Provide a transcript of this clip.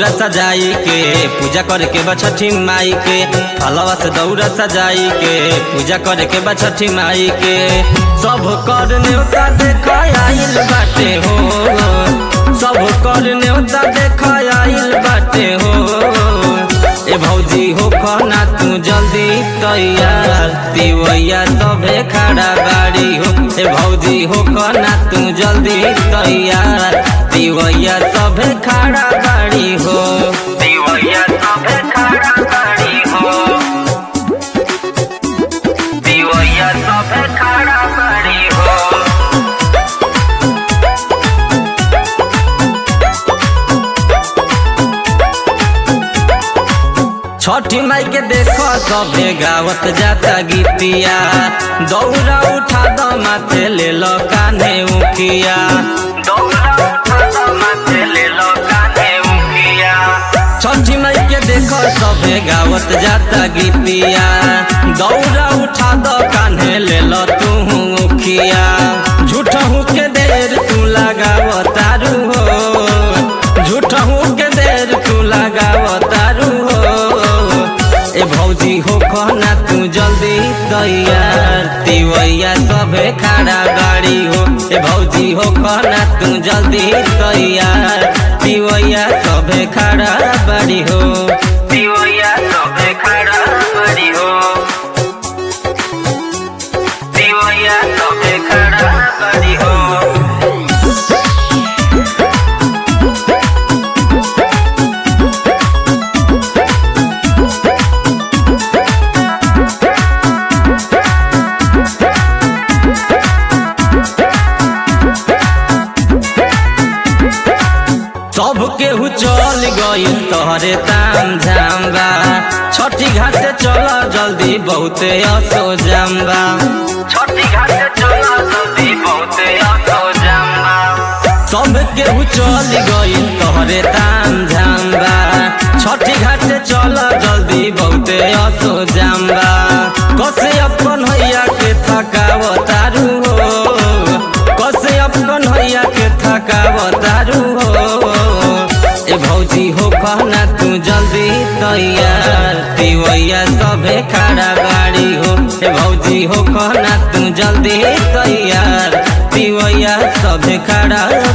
दौरा सजाई के पूजा करे के बा छठी माई के फलवा से दौरा सजाई के पूजा करे के बा छठी माई के सब कर न्योता देख आइल बाटे हो सब कर न्योता देख आइल बाटे हो ए भौजी हो खना तू जल्दी तैयार तिवैया सभे खड़ा बाड़ी हो ए भौजी हो खना तू जल्दी तैयार तिवैया सभे खड़ा बाड़ी हो तिवैया सभे खड़ा बाड़ी हो तिवैया सभे खड़ा बाड़ी हो छठी माई के देखो सबे गावत जाता गीतिया दौरा उठा दो माथे ले लो कान्हे उखिया दौरा उठा दो माथे ले लो कान्हे उखिया छठी माई के देखो सबे गावत जाता गीतिया दौरा उठा दो कान्हे ले लो तू उखिया झूठहू के देर तू लगाव तारू हो झूठहू के देर तू लगाव तारू हो ए भौजी हो कहना तू जल्दी तैयार तिवैया सभे खड़ा गाड़ी हो ए भौजी हो कहना तू जल्दी तैयार तिवैया सभे खड़ा बाड़ी हो तिवैया सभे खड़ा बाड़ी हो तिवैया सभे खड़ा बाड़ी हो सब केहू चल गई तोहरे ताम झाम्बा छठी घाटे चल जल्दी बहुते असो जाम्बा छठी घाटे चल जल्दी बहुते असो जाम्बा सब केहू चल गई तोहरे ताम झाम्बा छठी घाटे चल जल्दी बहुते असो जाम्बा कसे अपन हैया के थकाव तारू हो कसे अपन हैया के थकाव तारू हो ए भौजी हो कहना तू जल्दी तैयार तिवैया सभे खड़ा गाड़ी हो ए भौजी हो कहना तू जल्दी तैयार तिवैया सभे खड़ा